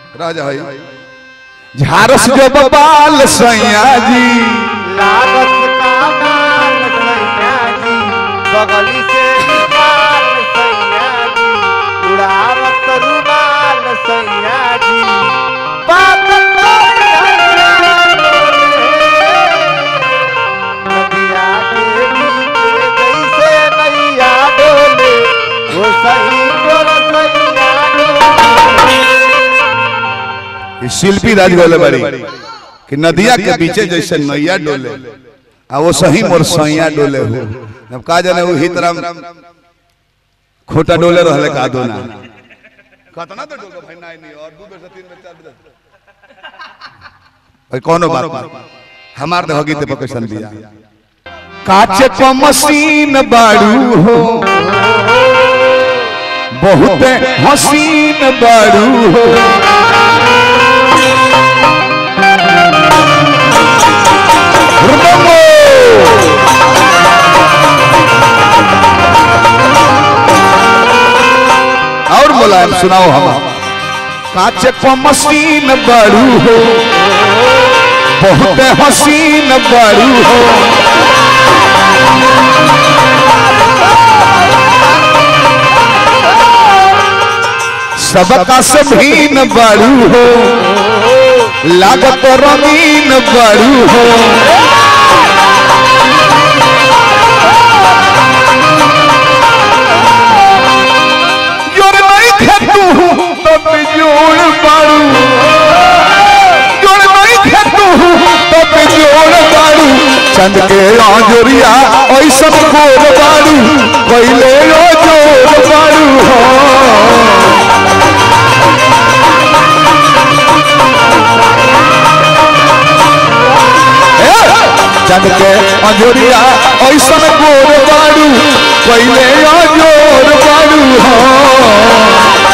राजा है झारस जो बबाल सैया जी लागत का माल सैया जी बगली से निकाल सैया जी उड़ावत रुमाल सैया जी बात कोई नदिया के नीचे जैसे नैया डोले वो सही डोल सैया डोले ये शिल्पी राज बोले बड़ी कि नदिया के बीचे जैसे नैया डोले आ वो सही मोर सैया डोले हो जब का जाने वो हितराम खोटा डोले रहले का दो ना कतना तो डोले भाई नहीं नहीं और दो बेर से तीन बेर चार बेर भाई कोनो बात नहीं हमार तो हगी ते कैसन दिया काचे को मशीन बाड़ू हो बहुत हसीन बाड़ू हो और मुलायम सुनाओ हम काचे को मशीन बड़ू हो बहुत हसीन बड़ू हो सबका से भीन बड़ू हो लागत रंगीन बड़ू हो जोर नहीं खेतू तब जोड़ बाड़ू जोर नहीं खेतू तब जोड़ बाड़ू चंद के आजोरिया ऐसा खोर बाड़ू पहले ओ जोड़ बाड़ू हो चंद के अंजोरिया ऐसा गोर बाड़ू पहले अजोर बाड़ू हो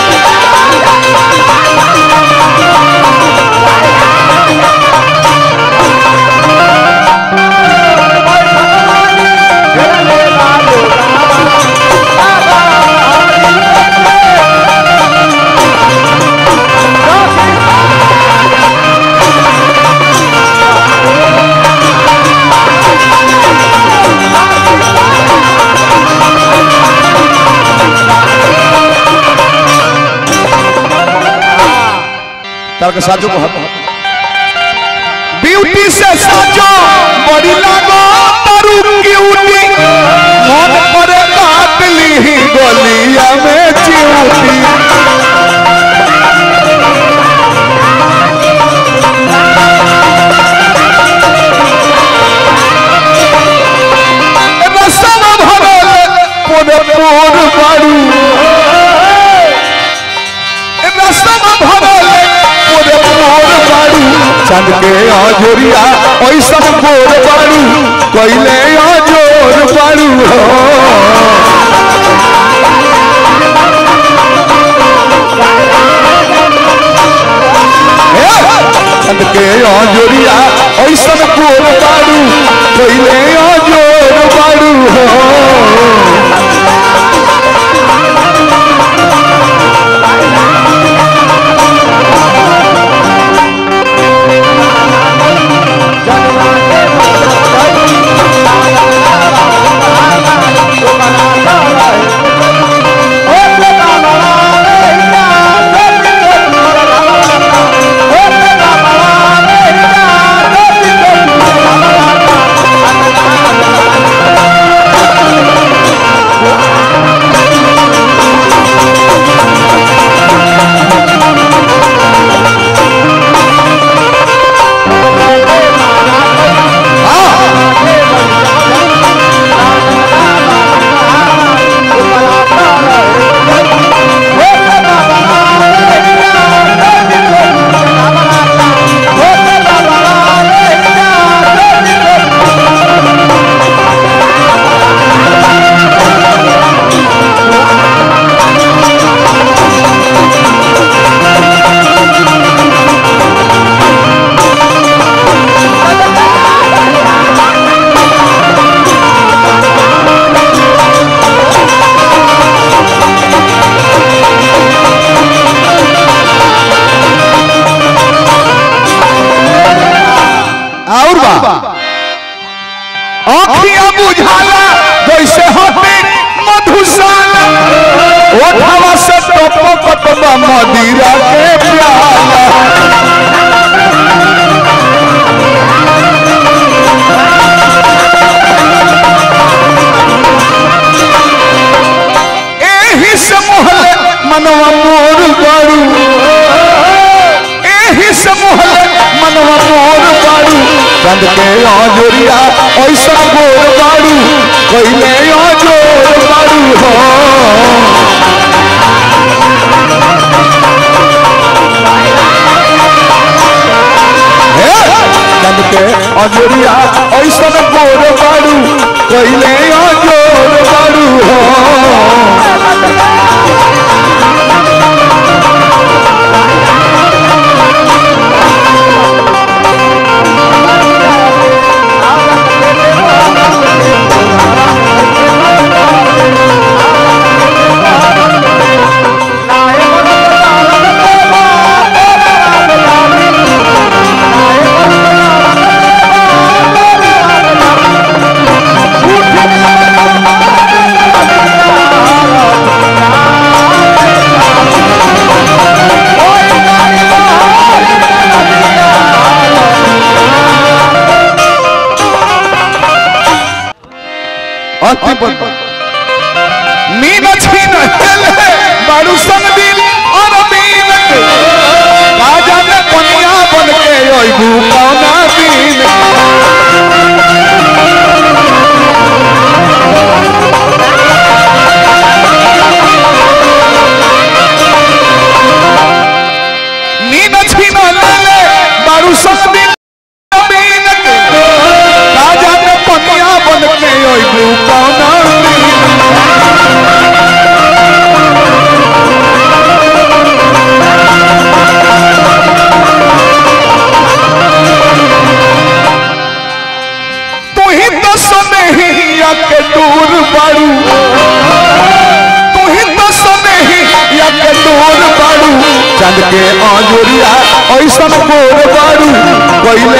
तार के साजो को ब्यूटी से साजो बड़ी लागो तारू क्यूटी मन पर काट ली गलिया में चिऊटी रसम भरल पोरे पोर बारू रसम भरल पोरे पोर बारू चंद के आजोरिया ऐसन गोर बारू कैले आजोर बारू हो चंद के आजोरिया ऐसन गोर बारू कैले आजोर बारू हो Oh, और बा आँखियां बुझाला जैसे होते मधुशाला ओठवा से टपकत बा मदिरा के प्याला एही से मोहले मनवा मोर बारू एही से मोहले मनवा मोर बारू चंद के आजोरिया ऐसा गोर बारू कइले आजोर बारू हो हे, चंद के आजोरिया ऐसा गोर बारू कइले आजोर बारू हो अति बद मीन छीन हेले बारू संग दिल और मीन के राजा ने कन्या बन के अइबू कौना दिन मीन छीन हेले बारू संग दिल और मीन के राजा ने कन्या बन के अइबू कौना दिन तू ही तो सनेहिया के दूर बारू तू ही तो सनेहिया के दूर बारू चंद के आजुरिया ऐसा गोर बारू कोई